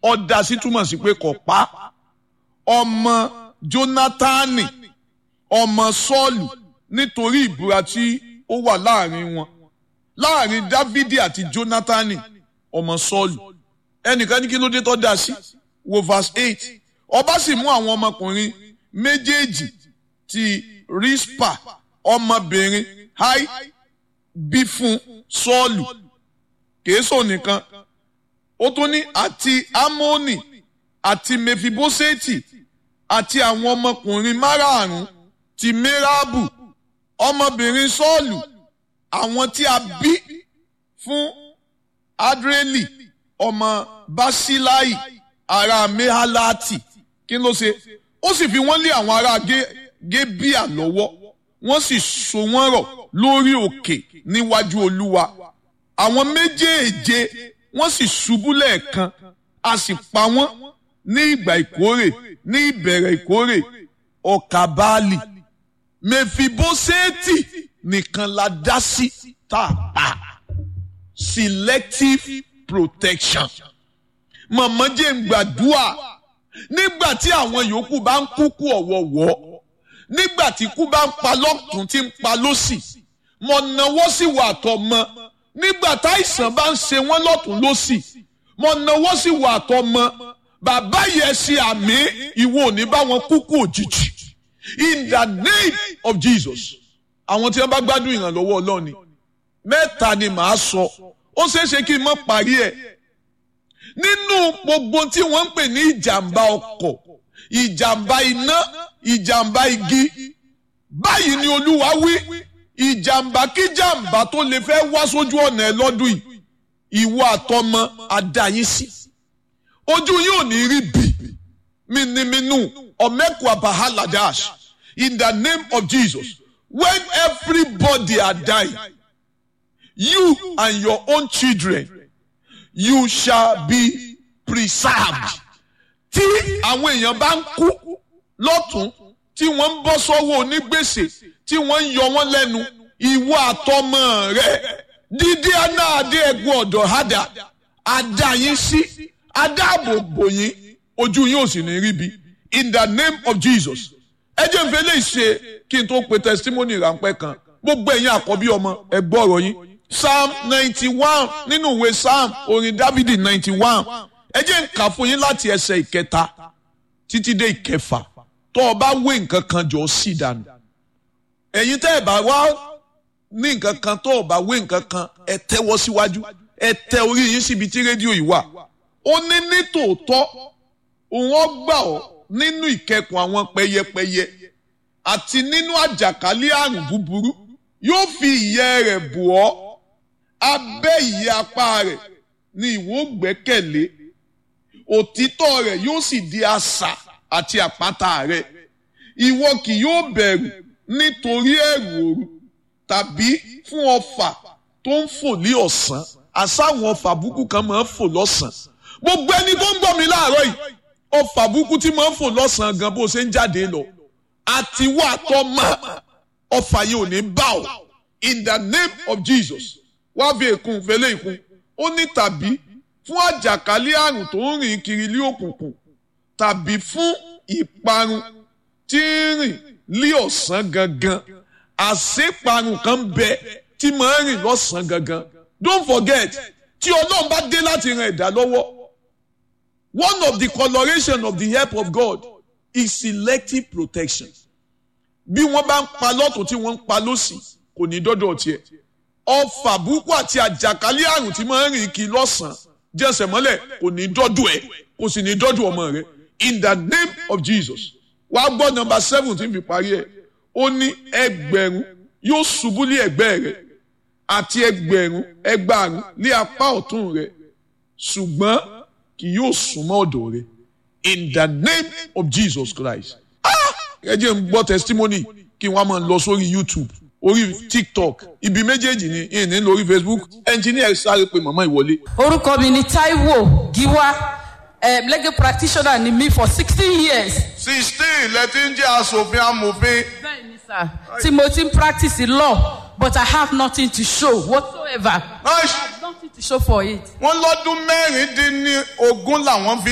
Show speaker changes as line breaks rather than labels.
ọ̀dà sí túmọ̀ sí pé kò pa ọmọ Jónátánì ọmọ Sọ́ọ̀lù nítorí ìbúra tí ó wà láàrin wọn láàrin Dávidi àti Jónátánì ọmọ Sọ́ọ̀lù ẹnìkan ní kí ló dé tó dá sí wo verse eight ọba sì mú àwọn ọmọkùnrin méjèèjì ti Rispa ọmọbìnrin Hai bí fún Sọ́ọ̀lù kèésò nìkan ó tún ní àti Amónì àti Mefiboseti àti àwọn ọmọkùnrin márààrún ti Merabu ọmọbìnrin Sọ́ọ̀lù àwọn tí a bí fún Adreli ọmọ Basilai ará Mehalati kí ló ṣe ó sì fi wọ́n lé àwọn ará Gébíà lọ́wọ́ wọ́n sì so wọ́n rọ̀ lórí òkè níwájú Olúwa àwọn méjèèje wọ́n sì ṣubú lẹ́ẹ̀kan a sì pa wọ́n ní ìgbà ìkórè ní ìbẹ̀rẹ̀ ìkórè ọkà báàlì mẹfibóṣẹ́ẹ̀tì nìkan la dá sí tá a pa selective protection mọ̀mọ́ jẹ́ ń gbàdúrà nígbà tí àwọn yòókù bá ń kúkú ọ̀wọ̀wọ́ nígbà tí kú bá ń pa lọ́tún tí ń pa lọ́sì mọ̀ náwó sí wà tọmọ nígbà táìsàn bá ń ṣe wọ́n lọ́tún lọ́sì mọ̀ náwó sí wà tọmọ bàbá yẹn ṣe àmì ìwọ ò ní bá wọn kúkú òjijì in the name of Jesus àwọn tí wọ́n bá gbádùn ìrànlọ́wọ́ Ọlọ́run ni mẹ́ta ni màá sọ ó ṣeé ṣe kí n má parí ẹ̀ nínú gbogbo tí wọ́n ń pè ní ìjàmbá ọkọ̀ ìjàmbá iná ìjàmbá igi báyìí ni Olúwa wí ìjàmbá kí jàmbá tó lè fẹ́ wá sójú ọ̀nà ẹ lọ́dún yìí ìwọ àtọmọ àdáyín sí ojú yóò ní rí bì mímínú ọ̀mẹ́kù àbáhálàdáṣ in the name of Jesus when everybody are dying you and your own children you shall be preserved. tí àwọn èèyàn bá ń kú lọ́tún tí wọ́n ń bọ́ sọ́wọ́ onígbèsè tí wọ́n ń yọ wọ́n lẹ́nu ìwọ àtọmọ rẹ dídí aná adé ẹ̀gbọ́n ọ̀dọ̀ hádà adá yín sí adáàbòbò yín ojú yín ò sì ní ríbi in the name of Jesus ẹ jẹ́ n fẹ́ lè ṣe kí n tó pe testimony ráńpẹ́ kan gbogbo ẹ̀yin àkọ́bí ọmọ ẹ gbọ́ ọ̀rọ̀ yín psalm ninety one nínú ìwé psalm orin dávidi ninety one ẹ jẹ́ n kà fún yín láti ẹsẹ̀ ìkẹta títí dé ìkẹfà tó o bá wé nǹkan kan jọ sí dànù ẹ̀yin tẹ́ ẹ bá wá ní nǹkan kan tó o bá wé nǹkan kan ẹ tẹ́wọ́ síwájú ẹ tẹ orí yín síbi tí rédíò yìí wà ó ní ní tòótọ́ òun ó gbà ọ́ nínú ìkẹkùn àwọn pẹyẹpẹyẹ àti nínú àjàkálẹ̀ àrùn búburú yóò fi ìyẹ́ rẹ̀ bò ọ́ abẹ́ ìyẹ́ apá rẹ̀ ni ìwọ gbẹ́kẹ̀lé òtítọ́ rẹ̀ yóò sì di asà àti àpáta rẹ̀ ìwọ kì yóò bẹ̀rù nítorí ẹ̀rù òru tàbí fún ọfà tó ń fò ní ọ̀sán àsáwọn ọfà búkú kan máa ń fò lọ́sàn-án gbogbo ẹni tó ń gbọ́ mi láàárọ̀ yìí ọfà búkú tí máa ń fò lọ́sàn-án gan bó ṣe ń jáde lọ àti wà tó máa ọfà yìí ò ní bá ọ in the name of Jesus wá fi èkún fẹlẹ ìkún ó ní tàbí fún àjàkálẹ̀ àrùn tó ń rìn kiri lé òkùnkùn tàbí fún ìparun tí ń rìn lé ọ̀sán gangan àṣeparun kan bẹ tí máa ń rìn lọ́sàn gangan don't forget tí ọlọ́run bá dé láti ran ẹ̀dá lọ́wọ́ one of the coloration of the help of God is selective protection bí wọ́n bá ń pa lọ́tún tí wọ́n ń pa lọ́sì kò ní dọ́dọ̀ tiẹ̀ ọfà burúkú àti àjàkálẹ̀ àrùn tí máa ń rìn kí lọ́sàn-án jẹ́sẹ̀ mọ́lẹ̀ kò ní dọ́dọ̀ ẹ̀ kò sì ní dọ́dọ̀ ọmọ rẹ̀ in the name of Jesus wàá gbọ́ nọmba seven tí n fi parí ẹ̀ ó ní ẹgbẹ̀rún yóò ṣubú lé ẹ̀gbẹ́ rẹ̀ àti ẹgbẹ̀rún ẹgbàárún lé apá ọ̀tún rẹ̀ ṣùgbọ́n kì yóò súnmọ́ ọ̀dọ̀ rẹ̀ in the name of Jesus Christ ẹ jẹ́ n gbọ́ testimony kí wọ́n máa lọ sórí YouTube orí TikTok ibi méjèèjì ni ìní lórí Facebook engineer sáré pé màmá ìwọlé.
orúkọ mi ni Taiwo Giwa um, legal practitioner ni mi for sixteen years.
sixteen lẹ́tí ń jẹ́ aṣòfin amòfin.
bẹ́ẹ̀ni sir tí mo ti ń practice law but I have nothing to show whatsoever. I have nothing to show for it.
wọ́n lọ́dún mẹ́rin dín ní ogún làwọn fi